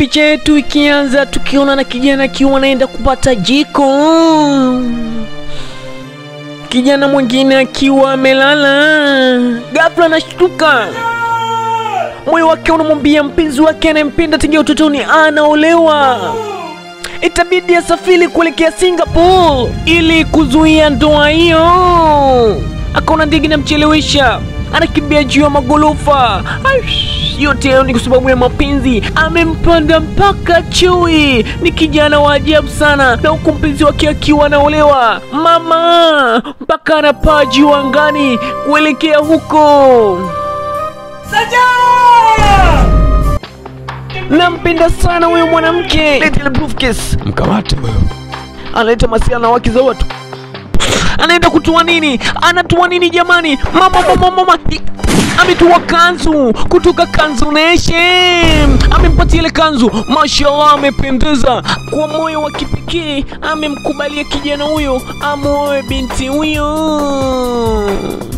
picha yetu ikianza tukiona na kijana akiwa anaenda kupata jiko, kijana mwingine akiwa amelala. Ghafla anashtuka, moyo wake unamwambia mpenzi wake anayempenda tangia utotoni anaolewa itabidi asafiri kuelekea Singapore ili kuzuia ndoa hiyo. Akaona ndege inamchelewesha, anakimbia juu ya magorofa. Aish, Yote hayo ni kwa sababu ya mapenzi, amempanda mpaka chui. Ni kijana wa ajabu sana, na huku mpenzi wake akiwa anaolewa mama, mpaka anapaa juu angani kuelekea huko. Nampenda sana huyo mwanamke. Leta ile briefcase. Mkamate huyo. analeta masiala wake za watu. Anaenda kutua nini? Anatua nini jamani? Mama, mama, mama, I- ametua kanzu kutoka Kanzu Nation. Amempatia ile kanzu, mashallah, amependeza. Kwa moyo wa kipekee amemkubalia kijana huyo amuoe binti huyo.